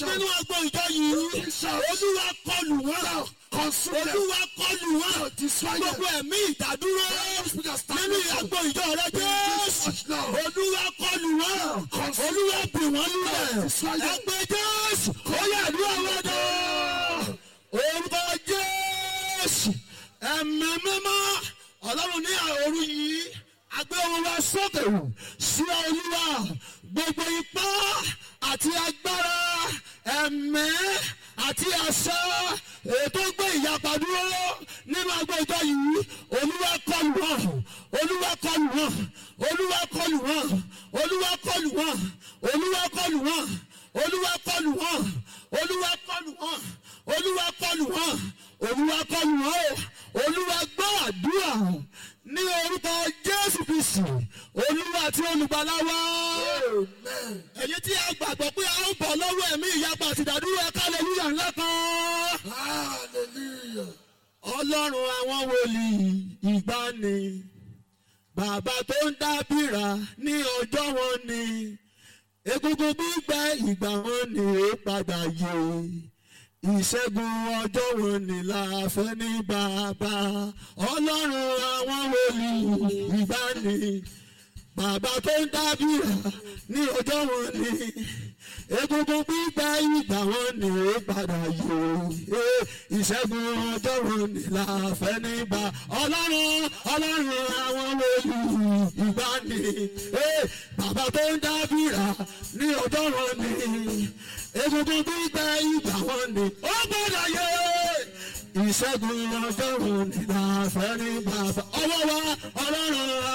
nínú agbo ìjọ yìí olúwa kọlù wọn Consume them. olúwa kọlù wọn Destroy them. gbogbo ẹ̀mí ìdádúró nínú agbo ìjọ rẹ jésù olúwa kọlù wọn olúwa bì wọn lulẹ̀ ẹgbẹ́ jésù ó yẹ àdúrà wọn dán orúkọ jésù ẹ̀mí mímọ́ ọlọ́run ní òru yìí agbé wọn wá sókè sí olúwa gbogbo ipá àti agbára ẹ̀mẹ́ àti àṣà ètò gbé ìyapa dúró nínú agbo ìjọ yìí olúwa kọlù wọn olúwa kọlù wọn olúwa kọlù wọn olúwa kọlù wọn olúwa kọlù wọn olúwa kọlù wọn olúwa kọlù wọn olúwa kọlù wọn olúwa kọlù wọn o olúwa gbọ́ àdúrà ní orúkọ jésù kristu olúwa àti olùgbàlà wa Amen. èyí tí a gbàgbọ́ pé a ń bọ̀ lọ́wọ́ ẹ̀mí ìyapa àti ìdádúró ẹ̀ka hallelujah ńlá kan Hallelujah. ọlọ́run àwọn wòlíì ìgbàanì bàbá tó ń dábìrà ní ọjọ́ wọn ni egungun gbígbẹ ìgbà wọn ni ó padà yé ìṣẹ́gun ọjọ́ wọn ni la fẹ́ ní bàbá ọlọ́run àwọn wòlíì ìgbàanì bàbá tó ń dábìrà ní ọjọ́ wọn ni egungun gbígbẹ ìgbà wọn ni ó padà yó ìṣẹ́gun ọjọ́ wọn ni la fẹ́ nígbà ọlọ́run ọlọ́run àwọn wòlíì ìgbàanì bàbá tó ń dábìrà ní ọjọ́ wọn ni egungun gbígbẹ ìgbà wọn ni ó padà yó ìṣẹ́gun ọjọ́ wọn ni la fẹ́ nígbà ọwọ́ wa ọlọ́run.